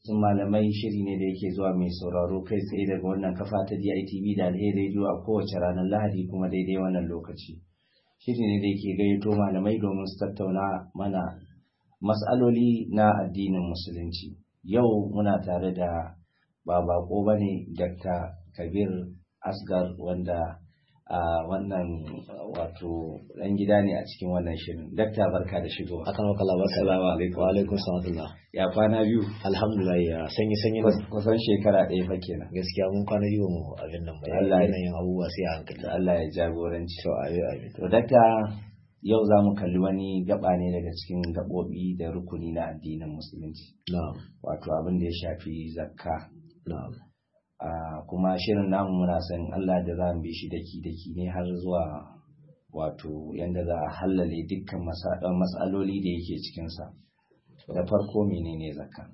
sun malamai shiri ne da yake zuwa mai sauraro kai tsaye daga wannan kafa ta DITV da alheri radio a kowace ranar Lahadi kuma daidai wannan lokaci. Shiri ne da yake gayyato malamai domin su tattauna mana mas'aloli na addinin musulunci. Yau muna tare da ba bako bane Dr. Kabir Asgar wanda a wannan wato ɗan gida ne a cikin wannan shirin. Dakta barka da shigo. Akan maka labar Assalamu alaikum. Wa alaikum salatullah. Ya kwana biyu. Alhamdulillah ya sanyi sanyi ne. Kusan shekara ɗaya fa kenan. Gaskiya mun kwana biyu mu abin nan ba. Allah ya- yanayin abubuwa sai a hankali. Allah ya jagoranci. To ayi ayi. To dakta yau za mu kalli wani gaba ne daga cikin gaɓoɓi da rukuni na addinin musulunci. Na'am. Wato abin da ya shafi zakka. Na'am. Ah, kuma shirin namu muna son Allah da za mu bi shi daki-daki ne har zuwa wato yanda za a hallale dukkan masa- matsaloli da yake cikinsa. Da farko menene zakka?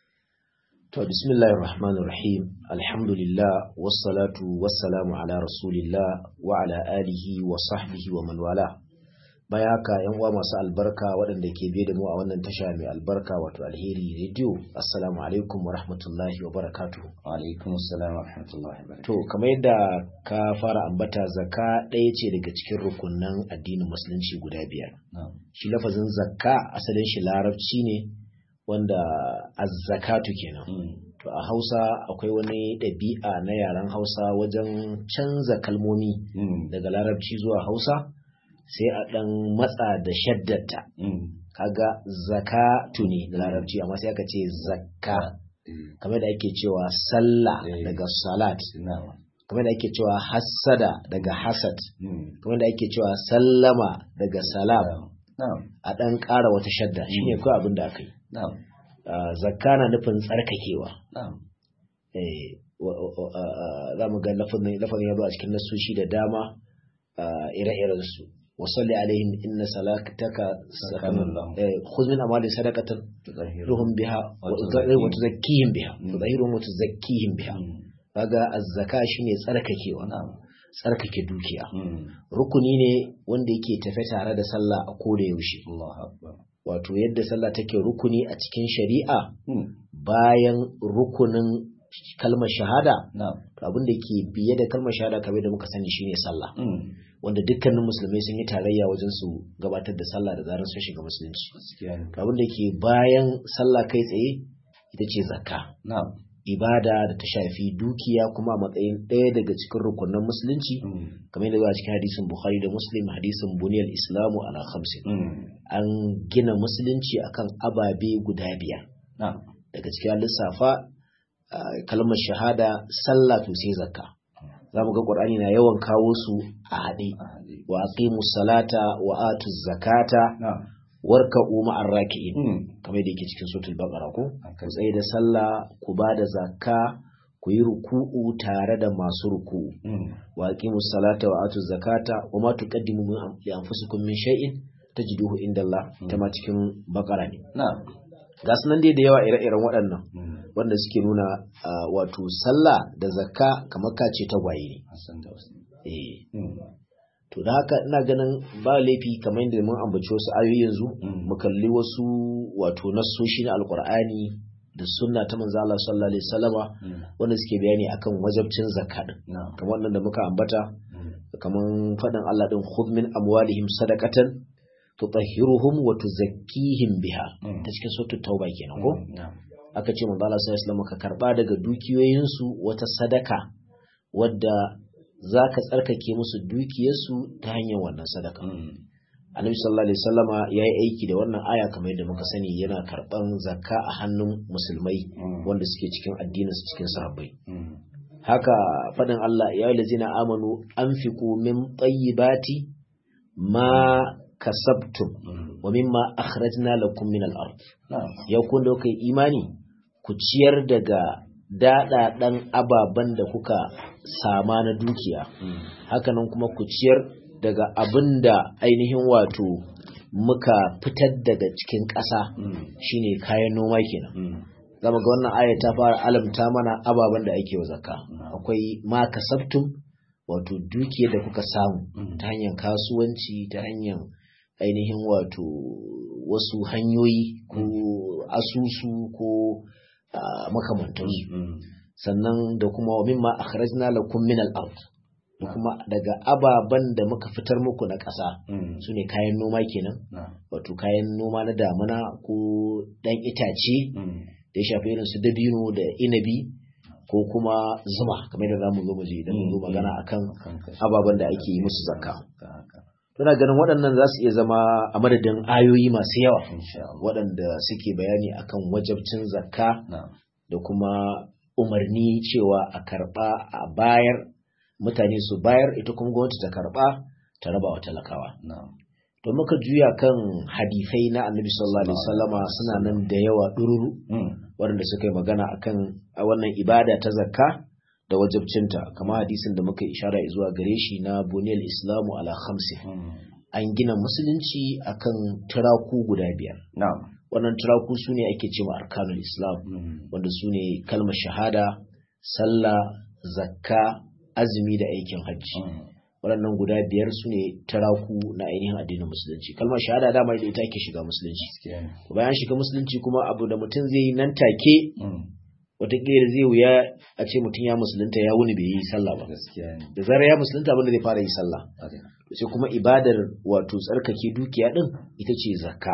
To bismillahir rahmanir rahim. Alhamdulillah wassalatu wassalamu ala rasulillah wa ala alihi wa sahbihi wa man wala. Baya haka yan uwa masu albarka waɗanda ke biye da mu a wannan tasha mai albarka wato alheri radio. Assalamu alaikum wa rahmatullahi wa barakatuhu. Wa alaikum assalam wa rahmatullahi wa barakatuh. To, kamar yadda ka fara ambata zaka ɗaya ce daga cikin rukunan addinin musulunci guda biyar. Na'am. Shi lafazin zakka asalin shi larabci ne wanda azzakatu kenan. Mm. To, a Hausa akwai wani ɗabi'a na yaren Hausa wajen canza kalmomi Mm. daga larabci zuwa Hausa sai a ɗan matsa da shaddata. Mm. Kaga zakatu ne da larabci amma sai aka ce zakka. Eh, Kamar da ake cewa sallah Eh. daga salat. Na'am. kamar da ake cewa hassada daga hasad Mm. kamar da ake cewa sallama daga salam Na'am. a ɗan ƙara wata shadda shine kawai abin da aka yi Na'am. Ah, zakka na nufin tsarkakewa Na'am. Eh, wa- wa- ah, ah, za mu ga lafazin lafazin ya zo a cikin nasoshi da dama ah, ire-iren su wasalli alaihim inna salataka Sakanun lahum. khudh min amwalihim sadaqatan Tutahhiruhum. ruhum biha Wa wa tuzakkihim. wa tuzakkihim biha Mm. tuzahiruhum wa tuzakkihim biha Mm. kaga az-zaka shine tsarkakewa Na'am. tsarkake dukiya Mm. rukuni ne wanda yake tafe tare da sallah a koda yaushe Allahu akbar. wato yadda sallah take rukuni a cikin shari'a Mm. bayan rukunin kalmar shahada Na'am. to abin da ke biye da kalmar shahada kamar da muka sani shine sallah Mm. wanda dukkanin musulmai sun yi tarayya wajen su gabatar da sallah da zarar sun shiga musulunci Gaskiya ne. to abin da ke bayan sallah kai tsaye ita ce zakka Na'am. ibada da ta shafi dukiya kuma a matsayin ɗaya daga cikin rukunin musulunci Mm. kamar yadda zuwa cikin hadisin bukhari da muslim hadisin buniyar islamu ala khamsin Mm. an gina musulunci akan ababe guda biyar Na'am. daga cikin lissafa ah, kalmar shahada sallah to sai zakka za mu ga qur'ani na yawan kawo su a haɗe Ahadi. wa aqimu salata wa atu zakata Na'am. warka'u ma'ar raki'in Mm. kamar da yake cikin suratul baqara ko Haka ku tsaye da sallah ku ba da zakka ku yi ruku'u tare da masu ruku'u Mm. wa aqimu salata wa atu zakata wa ma tuqaddimu min am- li anfusikum min shay'in tajiduhu inda Allah ta ma cikin bakara ne Na'am. ga su nan dai da yawa ire-iren waɗannan Mm. wanda suke nuna ah, wato sallah da zakka kamar ka ce tagwaye ne Hassan da Hussein. eh Mm. to da haka ina ganin ba laifi kamar yadda mun ambaci wasu ayoyi yanzu Mm. mu kalli wasu wato nassoshi na alkur'ani da sunna ta manzo Allah sallallahu alaihi wasallama Mm. wanda suke bayani akan wajabcin zakka din Na'am. kamar wannan da muka ambata Mm. kamar faɗin Allah din khudh min amwalihim sadaqatan tutahhiruhum wa tuzakkihim biha Mm. ta cikin suratul tauba kenan ko Na'am. aka ce manzo Allah sallallahu alaihi wasallam ka karba daga dukiyoyinsu wata sadaka wadda zaka tsarkake musu dukiyarsu ta hanyar wannan sadaka Mm. Annabi sallallahu alaihi wasallama yayi aiki da wannan aya kamar yadda muka sani yana karban zakka a hannun musulmai Mm. wanda suke cikin addinin su cikin sahabbai Mm. haka fadin Allah ya yi lazina amanu anfiqu min tayyibati ma kasabtum Mm. wa mimma akhrajna lakum min al-ard Na'am. ya kun da kai imani ku ciyar daga daɗaɗan ababen da kuka sama na dukiya Mm. hakanan kuma ku ciyar daga abin da ainihin wato muka fitar daga cikin ƙasa Mm. shine kayan noma kenan Mm. zama ga wannan aya ta fara alamta mana ababen da ake wa zakka Mm. akwai ma kasabtum wato dukiyar da kuka samu Mm. ta hanyar kasuwanci ta hanyar ainihin wato wasu hanyoyi ko asusu ko makamantansu sannan da kuma wa mimma akhrajna lakum min al-ard da kuma daga ababen da muka fitar muku na ƙasa su ne kayan noma kenan wato kayan noma na damuna ko ɗan itace da ya shafi irin su dabino da inabi ko kuma zuma kamar da zamu zo mu je idan mu zo magana akan ababen da ake yi musu zakka Tuna ganin waɗannan za su iya zama a madadin ayoyi masu yawa waɗanda suke bayani akan wajabcin zakka da kuma umarni cewa a karɓa a bayar mutane su bayar ita kuma gwamnati ta karɓa ta raba wa talakawa. To muka juya kan hadifai na annabi sallallahu alaihi wasallama suna nan da yawa ɗururu waɗanda suka yi magana akan a wannan ibada ta zakka da wajabcinta kama hadisin da muka ishara zuwa gare shi na buniyar islamu ala khamsin an gina musulunci akan turaku guda biyar wannan turaku su ne ake cewa arkanul islam wanda su ne kalmar shahada sallah zakka azumi da aikin hajji waɗannan guda biyar su ne turaku na ainihin addinin musulunci kalmar shahada dama da ita ake shiga musulunci bayan shiga musulunci kuma abu da mutum zai yi nan take wataƙila zai wuya a ce mutum ya musulunta ya wuni bai yi sallah ba da zarar ya musulunta abinda zai fara yi sallah sai kuma ibadar wato tsarkake dukiya din ita ce zakka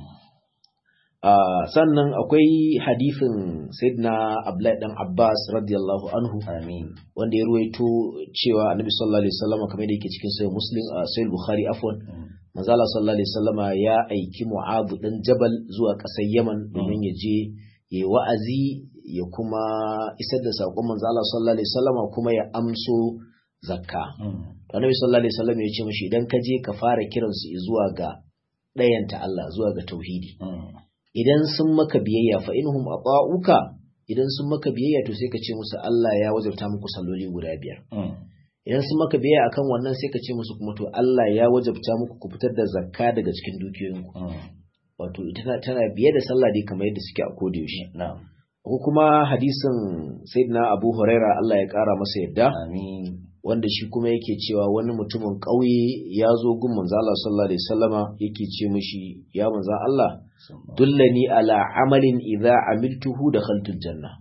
sannan akwai hadifin sayyidina abdullahi dan abbas radiyallahu anhu wanda ya ruwaito cewa annabi sallallahu alaihi wasallam kamar da yake cikin sahih muslim sahih bukhari afwan manzo Allah sallallahu alaihi wasallam ya aiki mu'adh dan jabal zuwa ƙasar yaman domin ya je ya wa'azi ya kuma isar da saƙon manzo Allah sallallahu alaihi wasallam kuma ya amso zakka. Annabi sallallahu alaihi wasallam ya ce mishi idan ka je ka fara kiran su zuwa ga ɗayanta Allah zuwa ga tauhidi. Idan sun maka biyayya fa inhum ata'uka idan sun maka biyayya to sai ka ce musu Allah ya wajabta muku salloli guda biyar. Idan sun maka biyayya akan wannan sai ka ce musu kuma to Allah ya wajabta muku ku fitar da zakka daga cikin dukiyoyinku. Wato ita tana biye da sallah dai kamar yadda suke a koda yaushe. ko kuma hadisin sayyidina abu huraira Allah ya kara masa yadda wanda shi kuma yake cewa wani mutumin ƙauye ya zo gun manzo Allah sallallahu alaihi wasallama yake ce mishi ya manzo Allah dullani ala amalin idza amiltuhu dakhaltul janna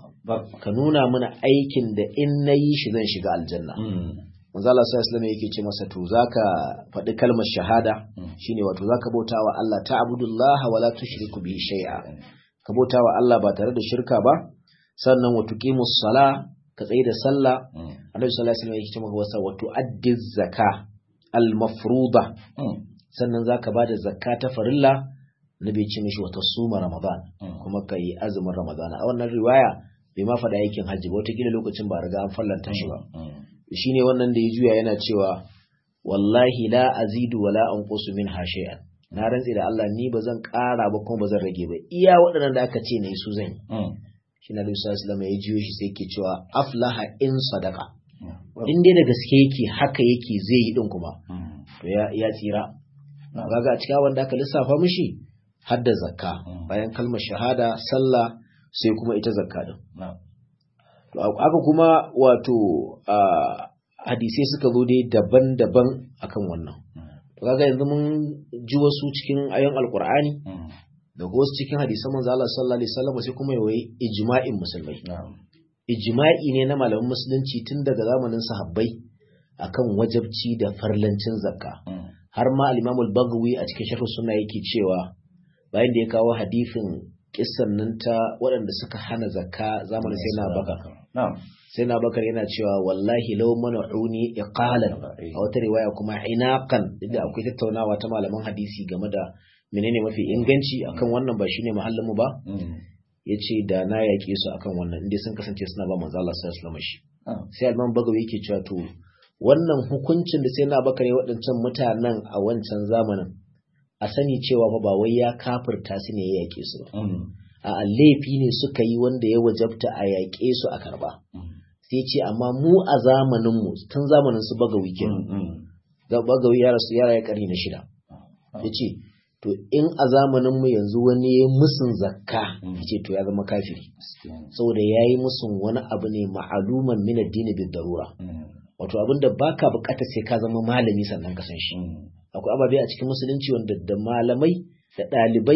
ka nuna mana aikin da in nayi shi zan shiga aljanna manzo Allah sallallahu alaihi wasallama yake ce masa to zaka faɗi kalmar shahada shine wato zaka bautawa Allah ta'budullaha wala tushriku bihi shay'a ka bauta wa Allah ba tare da shirka ba sannan wa tuqimus sala ka tsaye da sallah annabi sallallahu alaihi wasallam yake cewa wasa wa tuaddi zaka al mafruḍa sannan zaka bada zakka ta farilla nabi ce mishi wata suma ramadan kuma ka yi azumin ramadan a wannan riwaya bai ma faɗa aikin hajji ba wataƙila lokacin ba riga an fallanta shi ba shine wannan da ya juya yana cewa wallahi la azidu wala anqusu min shay'an na rantse da Allah ni ba zan ƙara ba kuma ba zan rage ba iya waɗannan da aka ce na yi su zan yi shi na Lusa Islam ya jiyo shi sai ke cewa aflaha in sadaka in dai da gaske yake haka yake zai yi din kuma to ya tsira kaga a cikin wanda aka lissafa mishi har da zakka bayan kalmar shahada sallah sai kuma ita zakka din to haka kuma wato hadisai suka zo dai daban-daban akan wannan kaga yanzu mun ji wasu cikin ayon alkur'ani da wasu cikin hadisan manzo Allah sallallahu alaihi wasallam sai kuma yayi ijma'in musulmai ijma'i ne na malaman musulunci tun daga zamanin sahabbai akan wajabci da farlancin zakka har ma al-Imam al-Baghawi a cikin sharh sunna yake cewa bayan da ya kawo hadisin kissan nan ta waɗanda suka hana zakka zamanin sai na baka sai na bakar yana cewa wallahi lau mana'uni iqalan a wata riwaya kuma inaqan inda akwai tattaunawa ta malaman hadisi game da menene mafi inganci akan wannan ba shine mahallin mu ba yace da na yake su akan wannan inda sun kasance suna ba manzo Allah sallallahu alaihi wasallam sai Alman Bagawi yake cewa to wannan hukuncin da sai na bakar ya waɗancan mutanen a wancan zamanin a sani cewa ba wai ya kafirta su ne ya yake su ba a laifi ne suka yi wanda ya wajabta a yaƙe su a karba sai ce amma mu a zamaninmu tun zamanin su bagawi kenan bagawi ya rasu yara ya karni na shida ya ce to in a zamaninmu yanzu wani ya musun zakka ya ce to ya zama kafiri saboda ya yi musun wani abu ne ma'aluman min addini bin darura wato abin da baka bukata sai ka zama malami sannan ka san shi akwai ababe a cikin musulunci wanda da malamai da ɗalibai da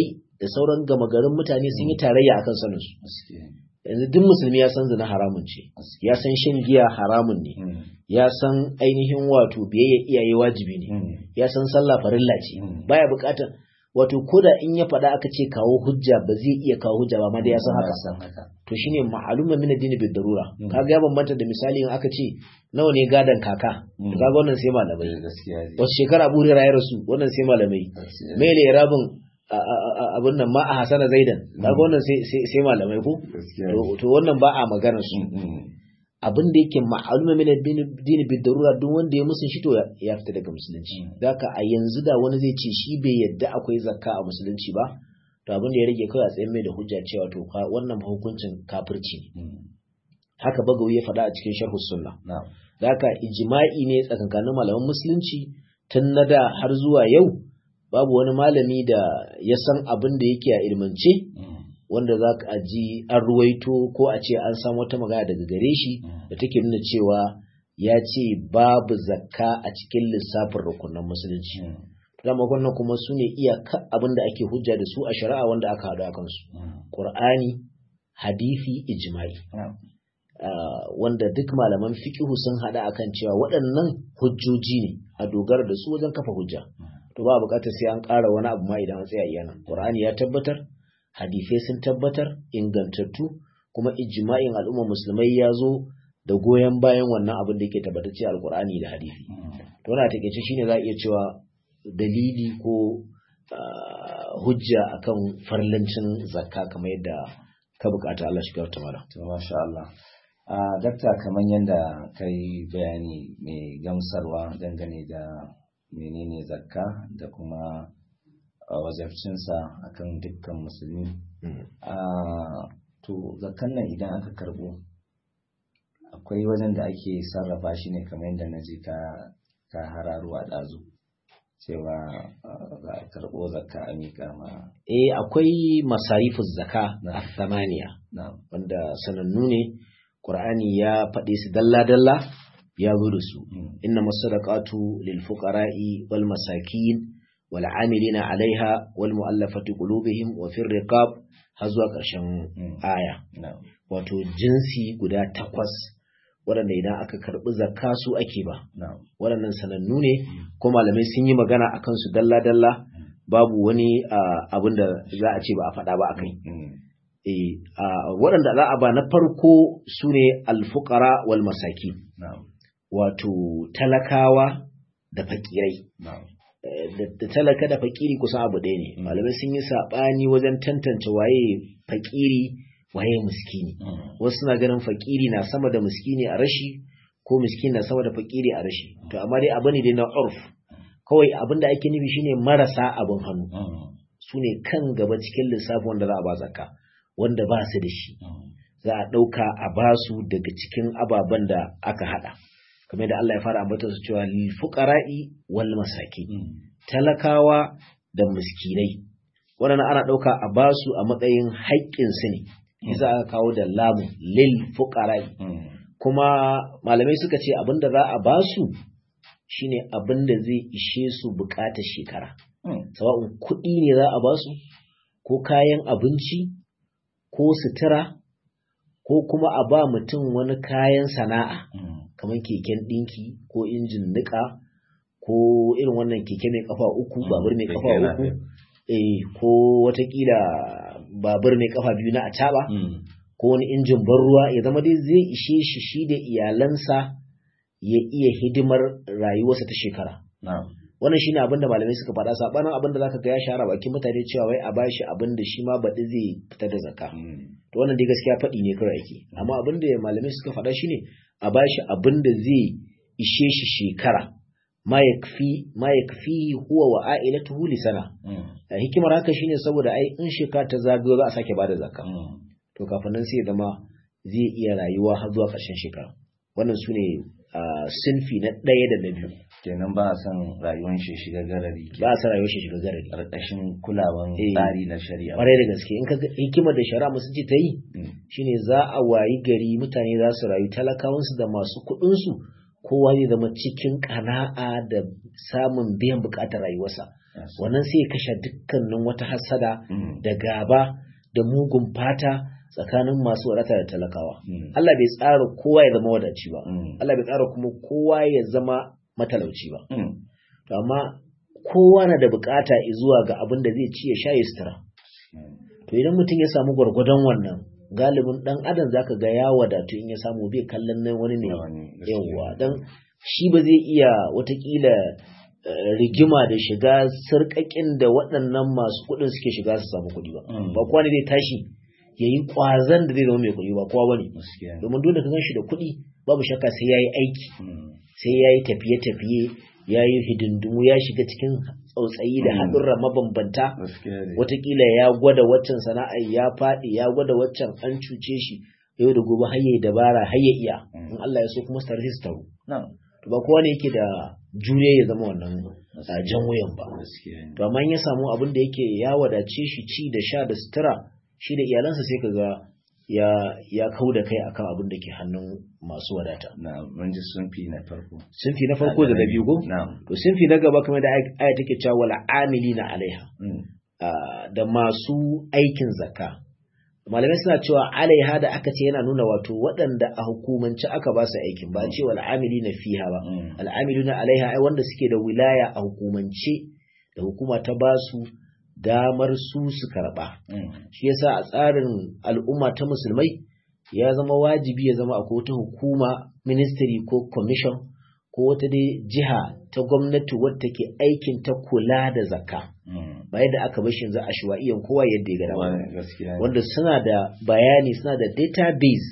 da sauran gama garin mutane sun yi tarayya akan sanin su yanzu duk musulmi ya san zina haramun ce ya san shan giya haramun ne ya san ainihin wato biyayya iyaye wajibi ne ya san sallah farilla ce baya bukatar wato koda in ya faɗa aka ce kawo hujja ba zai iya kawo hujja ba amma dai ya san haka to shine ma'aluma min addini bi darura kaga ya bambanta da misali in aka ce nawa ne gadan kaka kaga wannan sai malamai wasu shekara abu ya rasu wannan sai malamai mai ne rabin abin nan ma a hasana zaidan kaga wannan sai malamai ko to wannan ba a magana su abin da yake ma'aluma min addini bi darura duk wanda ya musun shi to ya fita daga musulunci zaka a yanzu da wani zai ce shi bai yadda akwai zakka a musulunci ba to abin da ya rage kawai a tsayin mai da hujja cewa to wannan hukuncin kafirci ne haka bagawi ya faɗa a cikin sharhu sunna zaka ijma'i ne tsakankanin malaman musulunci tun na da har zuwa yau babu wani malami da ya san abin da yake a ilmance wanda za ka ji an ruwaito ko a ce an samu wata magana daga gare shi da take nuna cewa ya ce babu zakka a cikin lissafin rukunan musulunci. Dama wannan kuma su ne iyaka abin da ake hujja da su a shari'a wanda aka haɗu a kansu. Ƙur'ani, hadithi, ijma'i. Wanda duk malaman fiƙihu sun haɗa akan cewa waɗannan hujjoji ne a dogara da su wajen kafa hujja. To ba buƙatar sai an ƙara wani abu ma idan an tsaya iya nan. Ƙur'ani ya tabbatar, hadisai sun tabbatar ingantattu kuma ijma'in al'ummar musulmai ya zo da goyon bayan wannan abin da yake tabbatacce alkur'ani da hadisi to wannan takeice shine za a iya cewa dalili ko hujja akan farlancin zakka kamar yadda ka bukata Allah shi ta mala to masha Allah a dakta kamar yadda kai bayani mai gamsarwa dangane da menene zakka da kuma wajabcinsa akan dukkan musulmi to zakan nan idan aka karbo akwai wajen da ake sarrafa shi ne kamar yadda na ji ka ka hararo a ɗazu cewa za a karɓo zakka a miƙa ma eh akwai masarifin zaka a samaniya wanda sanannu ne ƙur'ani ya faɗe su dalla-dalla ya zo da su inna masadaqatu lil fuqara'i wal masakin والعاملين عليها والمؤلفة قلوبهم وفي الرقاب هزوا ƙarshen aya wato jinsi guda takwas waɗanda idan aka karɓi zakka su ake ba waɗannan sanannu ne ko malamai sun yi magana a kansu dalla-dalla babu wani abin da za a ce ba a faɗa ba a kai waɗanda za a ba na farko su ne alfukara wal masaki wato talakawa da fakirai da talaka da fakiri kusan abu ɗaya ne malamai sun yi saɓani wajen tantance waye fakiri waye miskini wasu suna ganin fakiri na sama da miskini a rashi ko miskini na sama da fakiri a rashi to amma dai abu ne dai na urf kawai abin da ake nufi shine marasa abin hannu su ne kan gaba cikin lissafin wanda za a ba zakka wanda ba su da shi za a ɗauka a basu daga cikin ababen da aka haɗa kamar da Allah ya fara ambata su cewa lil fuqara'i wal masaki talakawa da miskinai waɗannan ana ɗauka a basu a matsayin haƙƙin su ne yasa aka kawo da lamu lil fuqara'i kuma malamai suka ce abinda za a basu shine abinda zai ishe su buƙatar shekara sawa'un kuɗi ne za a basu ko kayan abinci ko sutura ko kuma a ba mutum wani kayan sana'a kamar keken ɗinki ko injin niƙa ko irin wannan keke mai kafa uku babur mai kafa uku eh ko watakila babur mai kafa biyu na acaba ko wani injin ban ruwa ya zama dai zai ishe shi shi da iyalansa ya iya hidimar rayuwarsa ta shekara wannan shine abin da malamai suka faɗa sabanin abin da zaka ga ya shahara bakin mutane cewa wai a bashi abin da shi ma baɗi zai fita da zakka to wannan dai gaskiya faɗi ne kawai ake amma abin da malamai suka faɗa shine a bashi abin da zai ishe shi shekara ma yakfi ma yakfi huwa wa ailatuhu li sana hikimar haka shine saboda ai in shekara ta zagayo za a sake bada zakka to kafin nan sai ya zama zai iya rayuwa har zuwa ƙarshen shekara wannan su ne sinfi na ɗaya da na biyu kenan ba a san rayuwar shi shiga garari ba a san rayuwar shi shiga garari ƙarƙashin kulawan tsari na shari'a ƙwarai da gaske in ka hikimar da shari'a musu ce ta yi shine za a wayi gari mutane za su rayu talakawansu da masu kuɗinsu kowa zai zama cikin ƙana'a da samun biyan buƙatar rayuwarsa wannan sai ya kashe dukkanin wata hasada da gaba da mugun fata tsakanin masu wadata da talakawa Allah bai tsara kowa ya zama wadaci ba Allah bai tsara kuma kowa ya zama matalauci ba to amma kowa na da bukata zuwa ga abin da zai ci ya sha ya sutura to idan mutum ya samu gwargwadon wannan galibin dan adam zaka ga ya wadatu in ya samu bai kallon nan wani ne yawa dan shi ba zai iya watakila rigima da shiga sarƙaƙin da waɗannan masu kuɗin suke shiga su samu kuɗi ba ba kowa ne zai tashi ya yi ƙwazon da zai zama mai kuɗi ba kowa bane domin dole ka gan shi da kuɗi babu shakka sai ya yi aiki sai ya yi tafiye-tafiye ya yi hidindimu ya shiga cikin tsautsayi da haɗurra mabambanta watakila ya gwada waccan sana'a ya faɗi ya gwada waccan an cuce shi yau da gobe har yayi dabara har ya iya in Allah ya so kuma su tare su taru to ba kowa ne yake da juriya ya zama wannan jan wuyan ba to amma in ya samu abin da yake ya wadace shi ci da sha da sutura shi da iyalansa sai kaga ya ya kau da kai akan abin da ke hannun masu wadata. Na mun ji sunfi na farko. Sunfi na farko da na biyu ko? To sunfi na gaba kamar da aya take cewa wala amilina alaiha. Da masu aikin zakka. Malamai suna cewa alaiha da aka ce yana nuna wato waɗanda a hukumance aka ba su aikin ba ce wal amilina fiha ba. Al amilina alaiha ai wanda suke da wilaya a hukumance da hukuma ta ba su damar su su karɓa. Shi yasa a tsarin al'umma ta musulmai ya zama wajibi ya zama akwai wata hukuma ministry ko commission ko wata dai jiha ta gwamnati wadda ke aikin ta kula da zakka. Ba yadda aka bar shi yanzu a shuwa'iyan kowa yadda ya gada wanda suna da bayani suna da database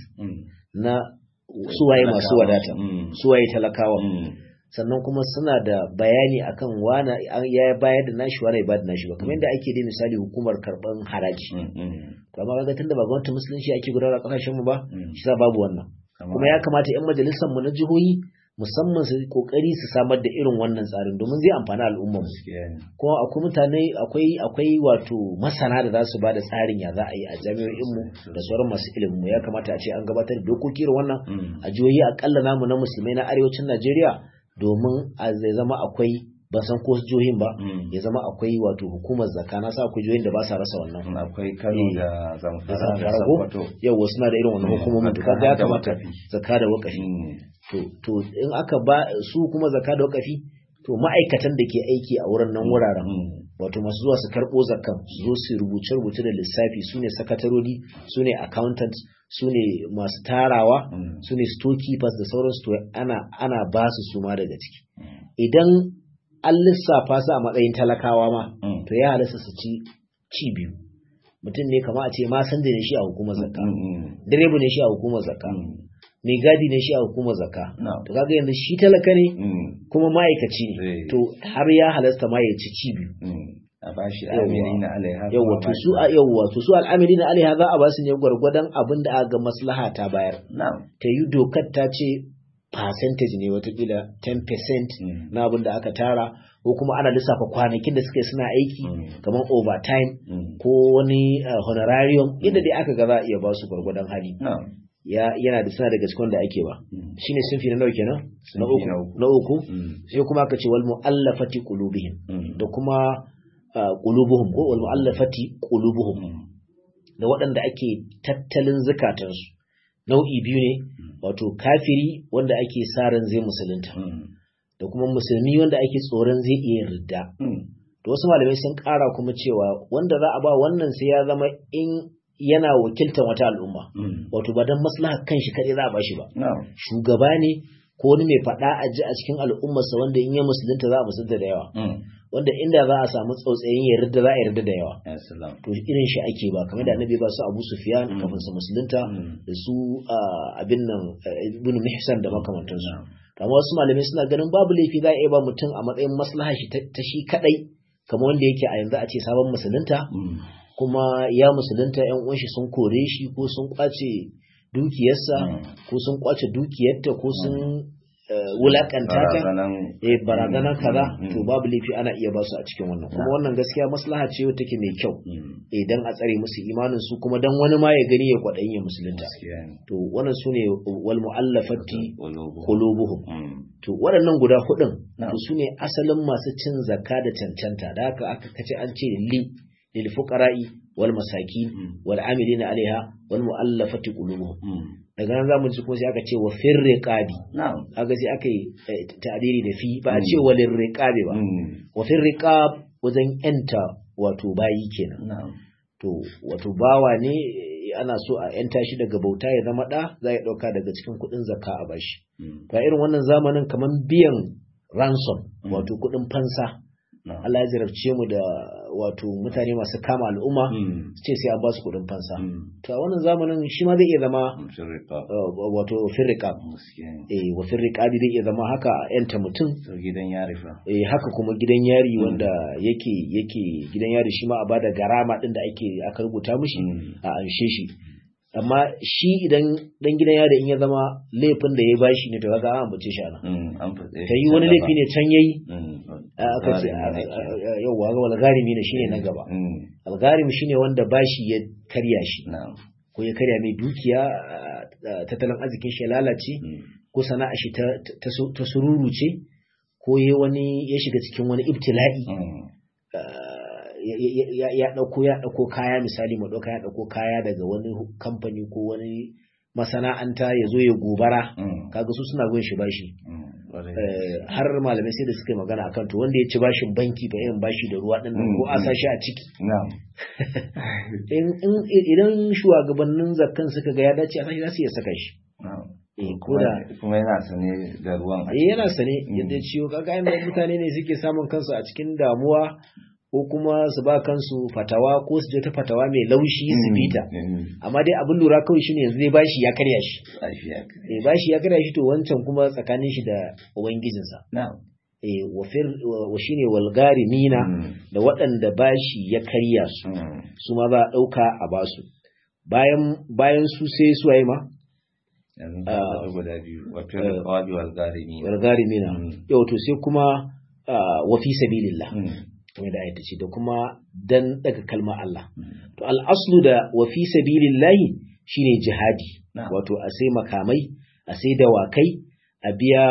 na suwaye masu wadata suwaye talakawa. sannan kuma suna da bayani akan wana ya bayar da nashi wani ba da nashi ba kamar yadda ake da misali hukumar karban haraji to amma kaga tunda ba gwamnatin musulunci ake gudanar a kasashen mu ba shi sa babu wannan kuma ya kamata yan majalisar mu na jihohi musamman su kokari su samar da irin wannan tsarin domin zai amfani al'ummar mu kuma akwai mutane akwai akwai wato masana da za su ba da tsarin ya za a yi a jami'o'in mu da sauran masu ilimin mu ya kamata a ce an gabatar da dokoki irin wannan a jihohi akalla namu na musulmai na arewacin Najeriya domin a zai zama akwai ban san ko jihohin ba ya zama akwai wato hukumar zakka na sa akwai jihohin da ba sa rasa wannan akwai Kano da Zamfara da Sokoto yawa suna da irin wannan hukumomin to kaga ya kamata zakka da wakafi to to in aka ba su kuma zakka da wakafi to ma'aikatan da ke aiki a wurin nan wuraren wato masu zuwa su karɓo zakkan su zo su rubuce rubuce da lissafi su ne sakatarori su ne accountants su ne masu tarawa su ne storekeepers da sauransu to ana ana ba su su ma daga ciki idan an lissafa su a matsayin talakawa ma to ya halasta su ci ci biyu mutum ne kama a ce ma san da ne shi a hukumar zakka direba ne shi a hukumar zakka mai gadi ne shi a hukumar zakka to kaga yanzu shi talaka ne kuma ma'aikaci ne to har ya halasta ma ya ci ci biyu a bashi amilina alaiha yawa to su a yawa to su al'amilina alaiha za a ba su ne gwargwadon abin da aka ga maslaha ta bayar ta yi dokar ta ce percentage ne watakila 10% na abin da aka tara ko kuma ana lissafa kwanakin da suka yi suna aiki kamar overtime ko wani honorarium yadda dai aka ga za a iya ba su gwargwadon hali yana da suna daga cikin da ake ba shine sunfi na nawa kenan na uku na uku sai kuma aka ce wal muallafati qulubihim da kuma qulubuhum ko wal muallafati qulubuhum da waɗanda ake tattalin zakatansu nau'i biyu ne wato kafiri wanda ake sa ran zai musulunta da kuma musulmi wanda ake tsoron zai iya ridda to wasu malamai sun ƙara kuma cewa wanda za a ba wannan sai ya zama in yana wakiltar wata al'umma wato ba don maslaha kan shi kaɗai za a bashi ba shugaba ne ko wani mai faɗa a ji a cikin al'ummarsa wanda in ya musulunta za a musulunta da yawa wanda inda za a samu tsautsayin yarda za a yarda da yawa to irin shi ake ba kamar da annabi ba su Abu Sufyan kafin su musulunta da su abin nan ibn Mihsan da makamantansu amma wasu malamai suna ganin babu laifi za a iya ba mutum a matsayin maslaha shi ta shi kadai kamar wanda yake a yanzu a ce sabon musulunta kuma ya musulunta yan uwan shi sun kore shi ko sun kwace dukiyarsa ko sun kwace dukiyarta ko sun wulakanta ta Barazanan eh barazanar kaza Mm, mm, to babu laifi ana iya ba su a cikin wannan kuma wannan gaskiya maslaha ce wacce take mai kyau mm, idan a tsare musu imanin su kuma dan wani ma ya gani ya kwaɗayin ya musulunta gaskiya ne. to wannan su ne wal mu'allafati Qulubuhum. qulubuhum Mm, to waɗannan guda hudun Na'am. to su ne asalin masu cin zakka da cancanta da haka aka kace an ce li lil fuqara'i wal masakin Mm. wal amilina alaiha wal mu'allafati qulubuhum mm. daga nan zamu ji kuma sai aka ce wa firriqabi Na'am. aga sai aka yi eh, ta'diri da fi ba a Mm. ce walin riqabi ba Mm, wa firriqab wajen yanta wato bayi kenan Na'am. to wato bawa ne eh, ana so a yanta shi daga bauta ya zama da za ya dauka daga cikin kuɗin zakka a bashi Mm, to a irin wannan zamanin kamar biyan ransom Mm. wato kuɗin fansa Na'am. Allah ya jarabce mu da wato mutane masu kama al'umma Mm, su ce sai an ba su kuɗin fansa mm. to a wannan zamanin shi ma zai iya zama Amshin riƙa. uh, wato firriqab Gaskiya ne. eh wa firriqabi zai iya zama haka a yanta mutum To gidan yari fa. eh haka kuma gidan yari Mm. wanda yake yake gidan yari shi ma a bada garama din da ake aka rubuta mishi Mm, a anshe shi amma shi idan dan gidan yari in ya zama laifin da ya bashi ne to kaga an ambace shi ana mm, An faɗe ta yi wani laifi ne can yayi Mm, a aka ce tsarin ne ke. yauwa ga walgarimi ne shine na gaba Mm, algarim shine wanda bashi ya karya shi Na'am. ko ya karya mai dukiya a- a- tattalin arzikin shi ya lalace Mm, ko sana'a shi ta ta su- ta sururuce ko ya wani ya shiga cikin wani ibtila'i mm, ah, ya- ya ya- ya dauko ya dauko kaya misali mu dauka ya dauko kaya daga wani hu- kamfani ko wani masana'anta ya zo ya gobara mm, kaga su suna gun shi bashi mm, ƙwarai. Eh, har malamai sai da suka yi magana akan to wanda ya ci bashin banki ba irin bashi da ruwa din nan Mm, ko a mm. sa shi a ciki Na'am. in in- idan shugabannin zakkan suka ga ya dace a sashi za su iya saka shi Na'am. eh ko Kuma da kuma yana sane da ruwan a eh yana sane Mm. yadda ciwo kaga inda mutane ne suke samun kansu a cikin damuwa ko kuma su ba kansu fatawa ko su je ta fatawa mai laushi su Mm, bita mm, amma dai abin lura kawai shine yanzu zai bashi ya karya shi lafiya kare. eh bashi ya karya shi to wancan kuma tsakanin shi da ubangijinsa Na'am. eh wa fir wa shine walgarimina Mm, da waɗanda bashi ya karya su mm, su ma za a ɗauka a basu bayan bayan su sai su waye ma yanzu Ah. ka faɗi guda biyu wa fil qawabi wal gharimi walgarimina Mm. yau to sai kuma ah, wa fi sabilillah Mm, kamar da ayata ce da kuma dan daga kalmar Allah mm, to al'aslu da wa fi sabilillahi shine jihadi Na'am. wato a sai makamai a sai dawakai a biya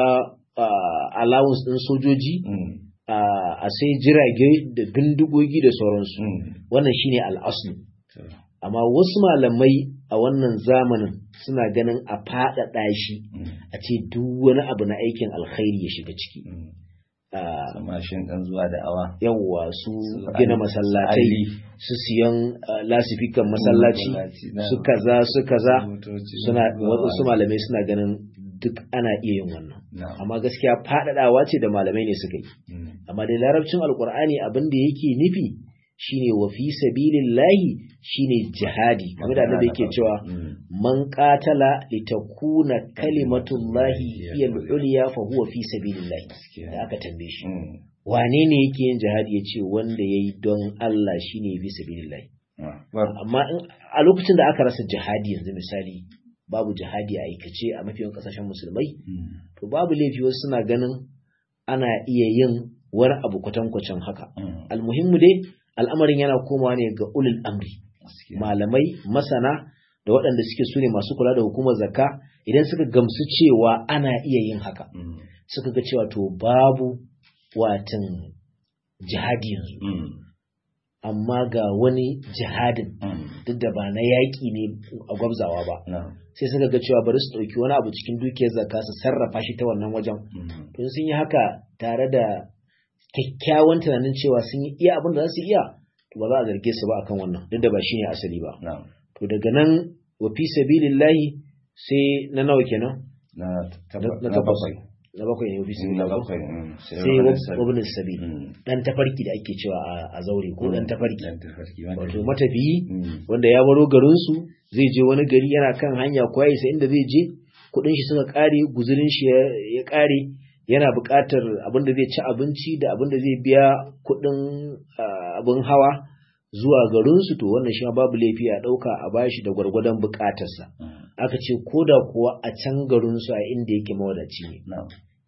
ah, allowance din sojoji mm, ah, a sai jirage da bindigogi da sauransu mm. wannan shine al'aslu To, amma wasu malamai a wannan zamanin suna ganin a faɗaɗa shi mm, a ce duk wani abu na aikin alkhairi ya shiga ciki mm. Ah, Samashin ɗan zuwa da awa. yawwa su Su gina Ali- masallatai Ali. su siyan ah, lasifikan masallaci Masallaci, na- su kaza su kaza motoci, suna zuwa wasu malamai suna ganin duk ana iya yin wannan Na'am. amma gaskiya faɗaɗawa ce da malamai ne suka yi Mm, amma da larabcin alkur'ani abin da yake nufi shine wa fi sabilillahi shine jihadi kamar da annabi yake cewa Mm, man qatala litakuna kalimatullahi hiya al-ulya fa huwa fi sabilillahi gaskiya. da aka tambaye shi Mm, wane ne yake yin jihadi yace wanda yayi don Allah shine fi sabilillahi ah, bar- amma in a lokacin da aka rasa jihadi yanzu misali babu jihadi a aikace a mafiyan kasashen musulmai Mm, to babu laifi wasu suna ganin ana iya yin wani abu kwatankwacin haka mm, almuhimmu dai al'amarin yana komawa ne ga ulul amri gaskiya. malamai masana da waɗanda suke su ne masu kula da hukumar zakka idan suka gamsu cewa ana iya yin haka Mm, suka ga cewa to babu watan jihadi yanzu mm, amma ga wani jihadin mm. duk da ba na yaƙi ne a gwabzawa ba Na'am. sai suka ga cewa bari su ɗauki wani abu cikin dukiyar zakka su sarrafa shi ta wannan wajen Mm, to sun yi haka tare da kyakkyawan tunanin cewa sun yi iya abin da za su iya to ba za a zarge su ba akan wannan duk da ba shine asali ba Na'am. to daga nan wa fi sabilillahi sai na nawa kenan Na na taba- na na takwas bakwai. na bakwai ne wa fi Na sabilillahi bakwai. mm, sai wani sabi. wabin sabil Mm, dan tafarki da ake cewa a- a zaure ko dan tafarki Dan tafarki. wato matafiyi Mm, wanda ya baro garinsu zai je wani gari yana kan hanya ko ya isa inda zai je kudin shi suka kare guzurin shi ya- ya kare yana buƙatar abin da zai ci abinci da abin da zai biya kudin ah, abin hawa zuwa garinsu to wannan shi ma babu laifi a ɗauka a bashi da gwargwadon buƙatarsa mm, aka ce ko da kuwa a can garinsu a inda yake mawadaci ne Na'am.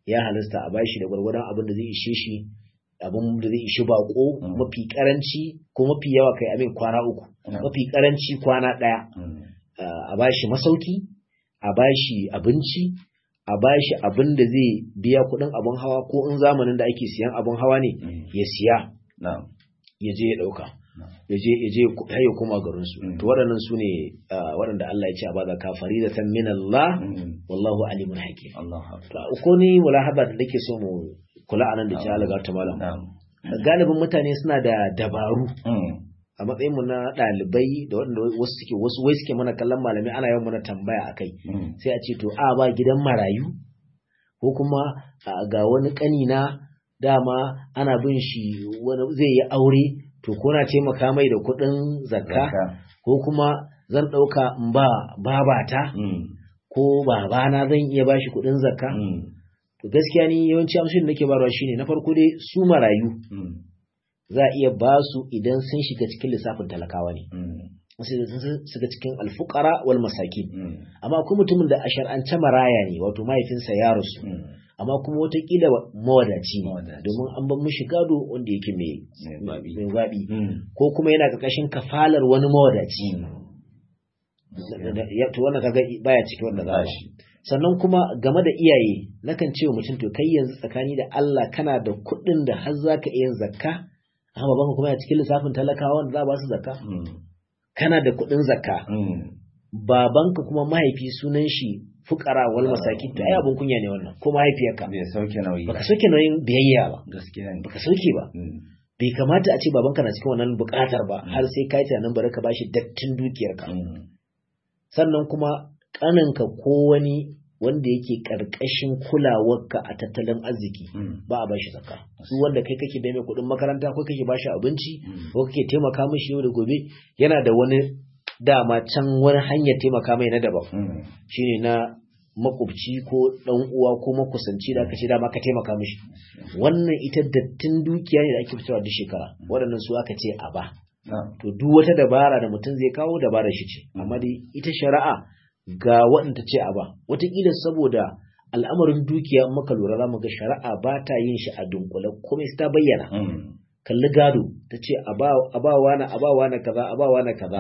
ya halasta a bashi da gwargwadon abin da zai ishe shi abin da zai ishi bako mafi karanci ko mafi yawa kai abin kwana uku mafi karanci kwana ɗaya a bashi masauki a bashi abinci a bashi abin da zai biya kuɗin abin hawa ko in zamanin da ake siyan abin hawa ne ya siya ya je ya ɗauka ya je ya je ya koma garin su to waɗannan su ne waɗanda Allah ya ce a bada kafari da san min Allah wallahu alimun hakim ko ni mulahaba da nake so mu kula anan da jihar ga ta malam galibin mutane suna da dabaru a matsayin mu na ɗalibai da waɗanda wasu suke wasu wai suke mana kallon malami ana yawan mana tambaya akai sai a ce to a ba gidan marayu ko kuma ga wani ƙanina dama ana bin shi wani zai yi aure to ko na taimaka mai da kuɗin zakka ko kuma zan ɗauka in ba babata ko babana zan iya bashi kuɗin zakka to gaskiya ni yawanci amshin da nake barwa shine na farko dai su marayu za a iya ba su idan sun shiga cikin lissafin talakawa ne suka cikin alfukara wal masakin amma akwai mutumin da a shar'ance maraya ne wato mahaifinsa ya rasu amma kuma watakila mawadaci ne domin an ban mishi gado wanda yake mai zaɓi ko kuma yana ƙarƙashin kafalar wani mawadaci to wannan kaga baya cikin wanda za shi sannan kuma game da iyaye nakan ce wa mutum to kai yanzu tsakani da Allah kana da kuɗin da har za ka iya zakka amma babanka kuma ya cikin lissafin talakawa wanda za a ba su zakka kana da kuɗin zakka babanka kuma mahaifi sunan shi fukara wal masaki to ai abun kunya ne wannan ko mahaifiyarka bai sauke nauyi baka sauke nauyin biyayya ba gaskiya ne baka sauke ba bai kamata a ce babanka na cikin wannan bukatar ba har sai kai tunanin bari ka bashi dattin dukiyarka sannan kuma kaninka ko wani wanda yake karkashin kulawarka a tattalin arziki ba a bashi zakka su wanda kai kake bai mai kuɗin makaranta ko kake bashi abinci ko kake taimaka mishi yau da gobe yana da wani dama can wani hanyar taimaka mai na daban shine na makwabci ko dan uwa ko makusanci da aka ce dama ka taimaka mishi wannan ita dattin dukiya ne da ake fitowa duk shekara waɗannan su aka ce a ba to duk wata dabara da mutum zai kawo dabara shi ce amma dai ita shari'a ga waɗanda ce a ba wataƙila saboda al'amarin dukiya in muka lura za mu ga shari'a ba ta yin shi a dunkule komai ta bayyana kalli gado ta ce a ba wani a ba wani kaza a ba wani kaza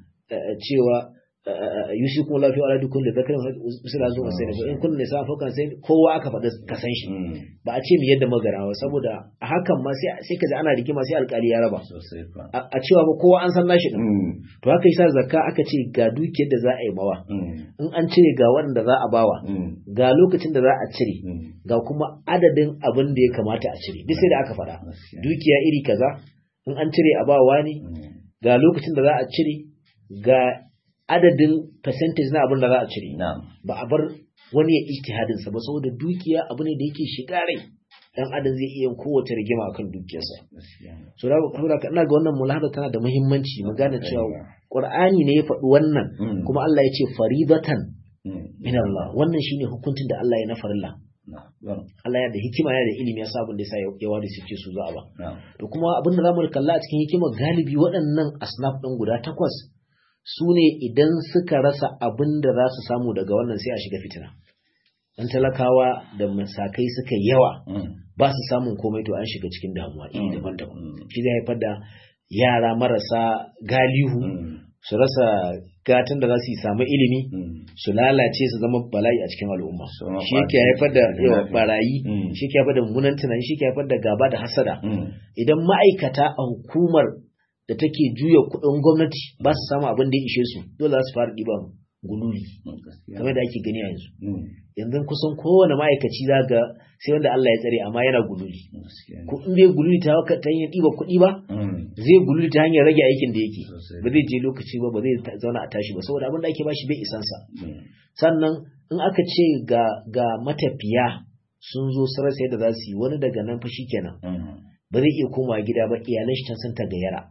cewa yusi kuma lafiya ala dukkan da zakarin misira zuwa sai da in kun nisa fokan sai kowa aka faɗi ka san shi ba a ce mu yadda magana ba saboda a hakan ma sai ka ji ana rigima sai alƙali ya raba a cewa ba kowa an san nashi din to haka yasa zakka aka ce ga dukiyar da za a yi mawa in an cire ga wanda za a bawa ga lokacin da za a cire ga kuma adadin abin da ya kamata a cire duk sai da aka faɗa dukiya iri kaza in an cire a bawa ne ga lokacin da za a cire ga adadin percentage na abin da za a cire ba a bar wani ya ijtihadin sa ba saboda dukiya abu ne da yake shiga rai dan adam zai iya kowace rigima akan dukiyarsa so da kuma ina ga wannan mulahada tana da muhimmanci mu gane cewa qur'ani ne ya faɗi wannan kuma Allah ya ce faridatan min Allah wannan shine hukuncin da Allah ya na farilla Allah ya da hikima ya da ilimi ya sabon da yasa ya wari suke su za a ba to kuma abin da zamu kalla a cikin hikima galibi waɗannan asnaf ɗin guda takwas su ne idan suka rasa abin da za su samu daga wannan sai a shiga fitina dan talakawa da masakai suka yawa ba su samun komai to an shiga cikin damuwa iri daban-daban shi zai haifar da yara marasa galihu su rasa gatan da za su yi samu ilimi su lalace su zama bala'i a cikin al'umma shi yake haifar da yawa barayi shi yake haifar da mummunan tunani shi yake haifar da gaba da hasada idan ma'aikata a hukumar da take juya kuɗin gwamnati ba su samu abin da ya ishe su dole za su fara ɗiban gululi kamar da ake gani a yanzu yanzu kusan kowane ma'aikaci za ga sai wanda Allah ya tsare amma yana gululi ko in bai gululi ta ta hanyar ɗiba kuɗi ba zai gululi ta hanyar rage aikin da yake ba zai je lokaci ba ba zai zauna a tashi ba saboda abin da ake bashi bai isansa sannan in aka ce ga ga matafiya sun zo su rasa yadda za su yi wani daga nan fa kenan ba zai iya komawa gida ba iyalan shi can sun ta gayyara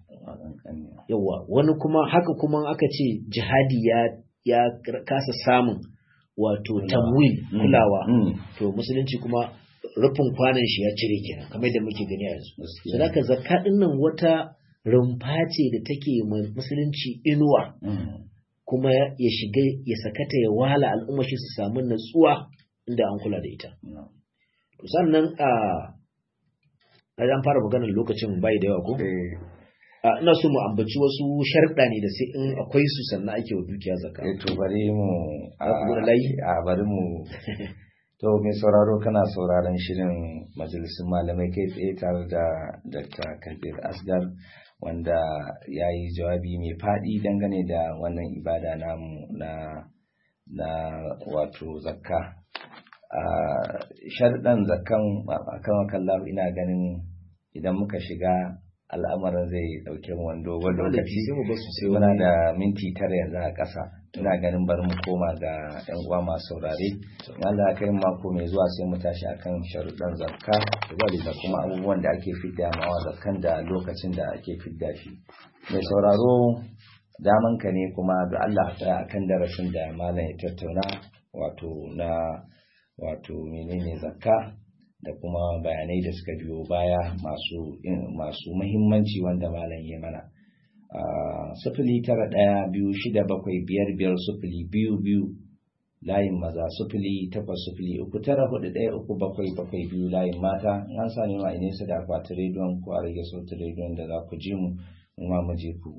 yawa wani kuma haka kuma aka ce jihadi ya ya kasa samun wato tamwil kulawa to musulunci kuma rufin kwanan shi ya cire kenan kamar da muke gani a yanzu sadaka zakka din nan wata rumfa ce da take musulunci inuwa kuma ya shiga ya sakata ya wala al'umma shi su samu natsuwa inda an kula da ita sannan a an fara maganar lokacin bai da yawa ko eh ina so mu ambaci wasu sharɗa ne da sai in akwai su sannan ake wa dukiya zakka eh, to bari mu Za ku buɗe layi? a bari mu to mai sauraro kana sauraron shirin majalisun malamai kai tsaye tare da Dr. Kabir Asgar wanda ya yi jawabi mai faɗi dangane da wannan ibada namu na na wato zakka a sharɗan zakkan akan wakallahu ina ganin idan muka shiga al'amarin zai ɗauke mu wani dogon lokaci sai mu basu sai muna wani da minti tara yanzu a ƙasa ina ganin bari mu koma ga yan uwa masu saurare in Allah ya kai mu mako mai zuwa sai mu tashi akan sharuɗan zakka da kuma abubuwan da ake fidda mawa zakkan da lokacin da ake fidda shi mai sauraro daman ka ne kuma da Allah ta akan darasin da malam ya tattauna wato na wato menene zakka da kuma bayanai da suka biyo baya masu masu muhimmanci wanda malam ya mana sufuli tara ɗaya biyu shida bakwai biyar biyar sufuli biyu biyu layin maza sufuli takwas sufuli uku tara hudu ɗaya uku bakwai bakwai biyu layin mata in an sami ma nesa da akwatin rediyon ko a rage sautin rediyon da za ku ji mu in ma mu je ku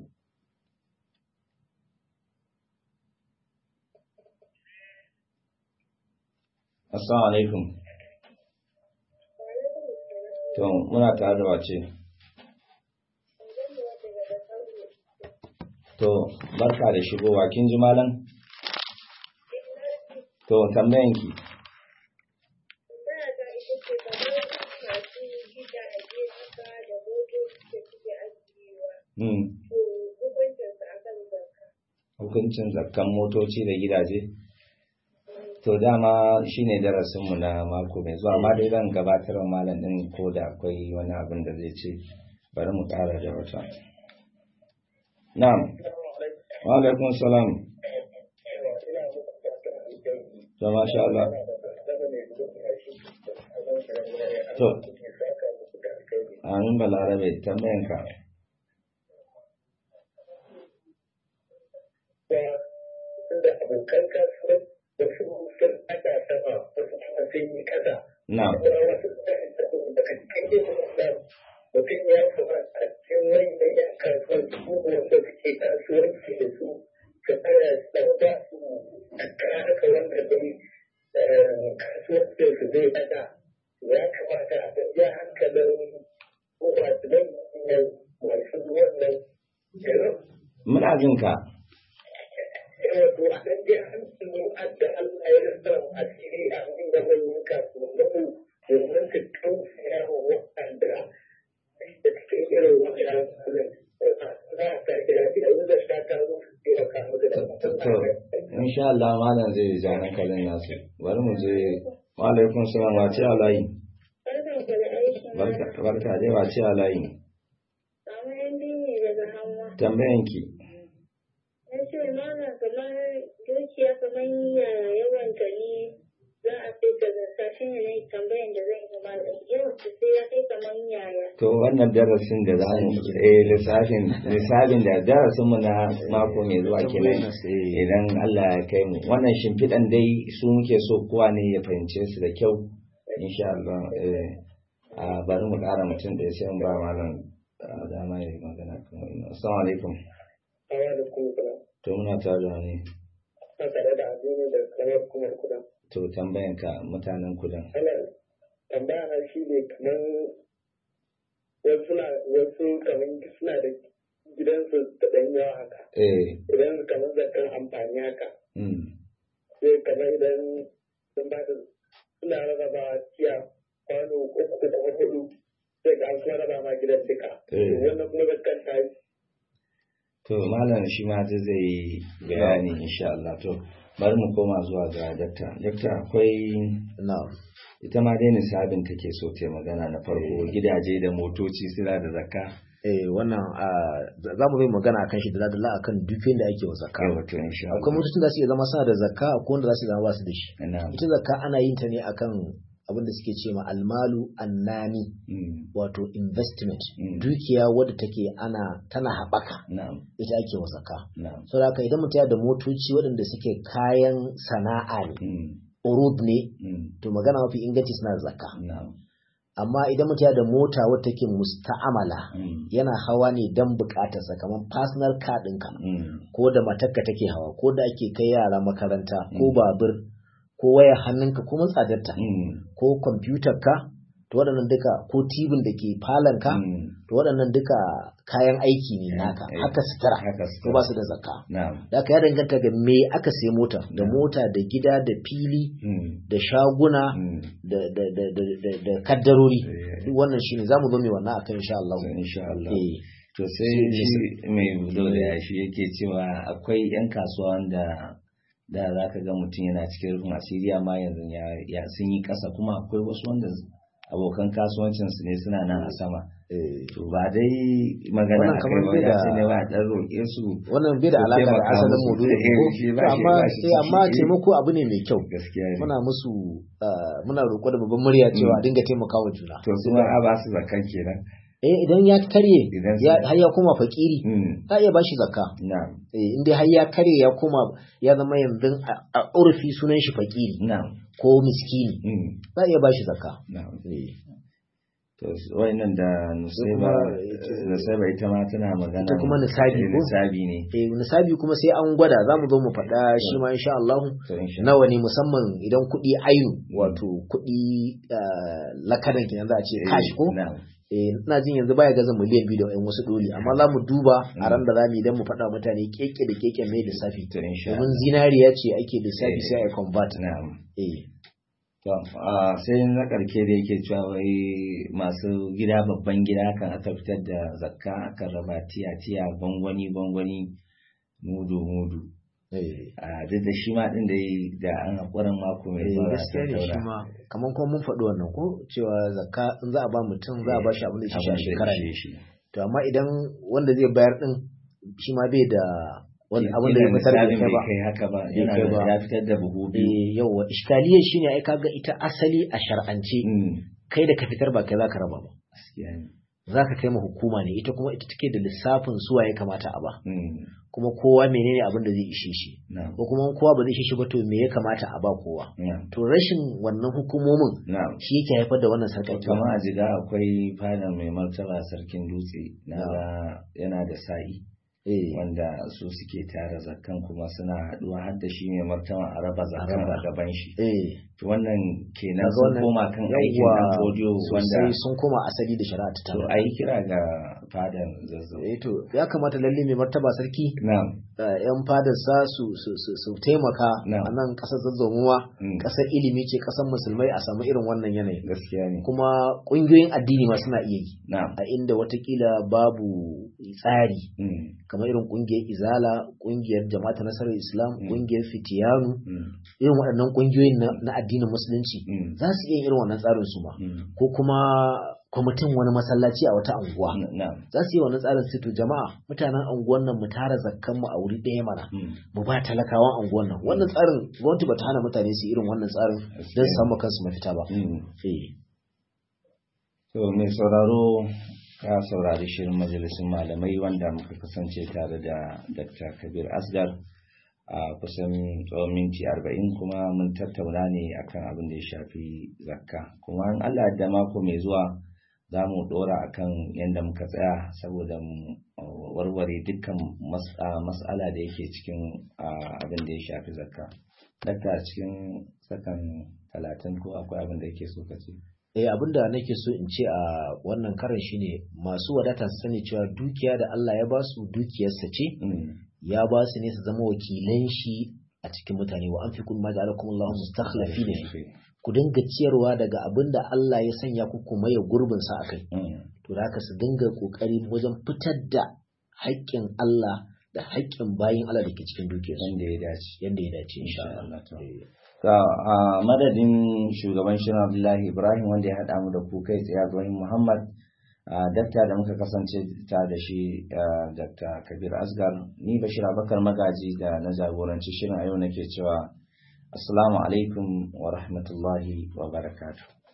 assalamu alaikum to muna tare da wace To, barka da shigowa, kin ji malam? To, tambayan ki. Hmm. Hukuncin zakkan motoci da gidaje? To, dama shine darasinmu na mako mai zuwa, amma dai zan gabatar wa malam ɗin ko da akwai wani abin da zai ce, bari mu ƙara da wata. Na'am. Wa alaikum salam. To masha Allah. To. Amin balarabe tambayan ka. da abokan kasuwa da su sun aka sama wasu kuma sun yi kasa. Na'am. Kuma wasu da kan cikin yin mutum ya kamata a cikin wani yan kasuwar su wanda suke kasuwanci da su ka tsaya dan ba su tattara haka wanda dai kasuwancin su zai daga ya kamata a ja hankalin masu nan masu wannan jiran Muna jin ka. wato a ɗan je hankali adda Allah ya rasa asiri a cikin gaban yin kasuwannin domin su tausaya wa waɗanda da cikin irin waɗannan halin za a sake lafiya yanzu da sha ta zo su taimaka musu da To, insha Allah malam zai ja hankalin nasu. Bari mu je. Wa alaikum salam wace a layi? Barka barka dai wace a layi? Tambayan ki. Na ce mana kamar dukiya kamar yaya yawanta ne za a sai ta zata shi ne na yi tambayan da zan yi malam yawan ta sai ya kai kamar yaya. To wannan darasin da za mu eh lissafin lissafin da darasin mu na mako mai zuwa kenan idan Allah ya kai mu wannan shimfiɗan dai su muke so kowa ne ya fahimce su da kyau insha Allah eh a bari mu ƙara mutum da ya sai mu ba malam ah, dama ya yi magana kan wannan assalamu alaikum hawa da kuma kuna to muna tare da ne a tare da abin da kamar kuma kuna. to tambayan ka mutanen kudan Ana tambaya na shi ne kamar wasu na wasu kamar suna da gidansu da ɗan yawa haka. eh Idan kamar zakan amfani haka. mm sai kamar idan sun ba da suna rarraba tiya kwano uku da hudu sai ga an kuma raba ma gidan duka. Eh. Wannan kuma zakan ta yi. to malam shi ma zai zai yi bayani insha Allah to bari mu koma zuwa ga dakta dakta akwai na'am ita ma dai nisabin take so ta magana na farko gidaje da motoci suna da zakka eh wannan a za mu yi magana akan shi da dala akan dukiyar da ake wa zakka kai wato insha akwai motocin da su iya zama suna da zakka akwai wanda za su zama ba su da shi na'am ita zakka ana yin ta ne akan abin da suke ce ma almalu annani Mm, wato investment Mm. dukiya wadda take ana tana haɓaka na'am ita ake wa zakka na'am saboda haka idan mutum yana da motoci waɗanda suke kayan sana'a ne Mm, urud ne Mm. to magana mafi inganci suna da zakka Na'am. amma idan mutum yana da mota wata take musta'amala Mm. yana hawa ne don bukatarsa kamar personal car ɗinka Mm. ko da matarka take hawa ko da ake kai yara makaranta ko Mm. babur ko wayar hannunka ko mun tsadarta Mm. ko kwamfutar ka to waɗannan duka ko tibin da ke falon ka Mm. to waɗannan duka kayan aiki ne naka aiki. haka sutura Haka to sutura. ba su da zakka Na'am. da haka ya danganta ga me aka sai mota da Mm. mota da gida da fili Mm. da shaguna Mm. da da da da da, da kaddarori Eh. duk wannan shine zamu zo mai wannan akan insha Allah So, insha Allah. eh To sai Sai shi mai bulo da yashi yake cewa akwai 'yan kasuwa wanda da za ka ga mutum yana cikin rufin asiri amma yanzu ya, ya sun yi ƙasa kuma akwai wasu wanda abokan kasuwancinsu ne suna nan a sama. eh To ba dai magana Wannan a kamar kai bai ba ya da- ce ne ba a ɗan roƙe su wannan bai da Ko alaka da taimaka asalin musu. maudu'in Eh, ko shi ba To shi- amma ba shi eh amma ciki. taimako abu ne mai kyau gaskiya ne. muna musu ah, muna roƙo da babban murya cewa a dinga taimakawa juna To su ma a ba su zakan kenan. eh idan ya karye Idan su- ya har ya koma fakiri Mm. ka iya bashi zakka Na'am. eh inda har ya karye ya koma ya zama yanzu a a urfi sunan shi fakiri Na'am. ko miskini Mm. za a iya bashi zakka Na'am. eh To wayannan da Nusaiba kuma ita- Nusaiba ita ma tana magana ita kuma nisabi eh, ko? nisabi ne. eh nisabi kuma sai an gwada za mu zo mu faɗa shi ma insha Allah To insha nawa ne musamman idan kuɗi ainu wato kuɗi ah, lakadan kenan za a ce cash ko Na'am. eh ina jin yanzu baya gaza miliyan biyu da yan wasu doli amma za mu duba a ran da za mu idan mu faɗa wa mutane keke da keke mai lissafi To insha domin Allah. zinariya ce ake lissafi Eh. sai a convert Na'am. eh To a sai na karke da yake cewa wai masu gida babban gida kan aka fitar da zakka aka raba tiya tiya gwangwani gwangwani mudu mudu. eh A duk da shi ma din da yi da an hakurin mako mai eh, zuwa za gaskiya ta ne shi taura. ma kamar kuma mun faɗi wannan ko cewa zakka in za a ba mutum za a ba shi abin da ya shi a Abin da ya shekara ishe ne shi. to amma idan wanda zai bayar din shi ma bai da wani abin da ya Kila fitar da misalin kai ba bai kai haka ba Bai yana kai da ba. ya fitar da buhu biyu. eh yawa iskaliyar shine ai kaga ita asali a shar'ance Mm. kai da ka fitar ba kai za ka raba ba Gaskiya ne. za ka kai ma hukuma ne ita kuma ita take da lissafin suwa ya kamata a ba Mm. kuma kowa menene abin da zai ishe shi Na'am. ko kuma kowa ba zai ishe shi ba to me ya kamata a ba kowa Na'am. to rashin wannan hukumomin Na'am. shi yake haifar da wannan sarƙaƙiya Kama a jiga akwai fadar mai martaba sarkin dutse na ga yana da sa'i eh wanda su suke tara zakkan kuma suna haɗuwa har da shi mai martaba a raba zakkan raba. a gaban shi. eh To wannan kenan Kaga sun wannan- koma kan aikin yawwa, dan fodiyo wanda sosai sun koma asali da shari'a ta to tana a yi kira ga fadar zazzau. eh to ya kamata lalle mai martaba sarki Na'am. eh, yan fadarsa su su su, su taimaka Na'am. a nan ƙasar zazzamuwa Mm. ƙasar ilimi ce ƙasar musulmai a samu irin wannan yanayi Gaskiya ne. kuma ƙungiyoyin addini ma suna iya yi Na'am. a inda watakila babu tsari Mm. kamar irin ƙungiyar izala ƙungiyar jama'ata nasarar islam Mm. ƙungiyar fitiyanu Mm. irin waɗannan ƙungiyoyin na, na addinin musulunci Mm. za su iya yin irin wannan tsarin su ma Mm. ko kuma kwamitin wani masallaci a wata anguwa Na'am. za su yi wannan tsarin su to jama'a mutanen anguwan nan mu tara zakkan mu a wuri ɗaya mana Mm. mu ba talakawan anguwan nan wannan tsarin gwamnati bata hana mutane su yi irin wannan tsarin don su samu kansu mafita ba Mm. eh To mai sauraro ka saurari shirin majalisun malamai wanda muka kasance tare da Dr. Kabir Asgar a kusan tsawon minti arba'in kuma mun tattauna ne akan abin da ya shafi zakka kuma in Allah da mako mai zuwa za mu dora akan yadda muka tsaya saboda mu uh, warware dukkan mas- uh, mas'ala da yake cikin uh, abin da ya shafi zakka. Dakta cikin sakan talatin ko akwai abin da yake so ka ce? eh abinda nake so in ce a wannan karan shine masu wadata su sani cewa dukiya da Allah ya ba su dukiyarsa ce Mm. ya ba su ne su zama wakilan shi a cikin mutane wa anfiqu ma ja'alakum Allahu mustakhlifina fi ku dinga ciyarwa daga abinda Allah ya sanya ku kuma ya gurbin sa akai Mm. to da haka su dinga kokari wajen fitar da haƙƙin Allah da haƙƙin bayin Allah da ke cikin dukiyarsu Wanda ya dace. yanda ya dace insha Insha Allah Allah, to. Eh, Ga a madadin shugaban shirin Abdullahi Ibrahim wanda ya haɗa mu da ku kai tsaye Ibrahim Muhammad a dakta da muka kasance ta da shi a, Dr. Kabir Asgar ni Bashir Abakar Magaji da na jagoranci shirin a yau nake cewa Assalamu alaikum wa rahmatullahi wa barakatuh.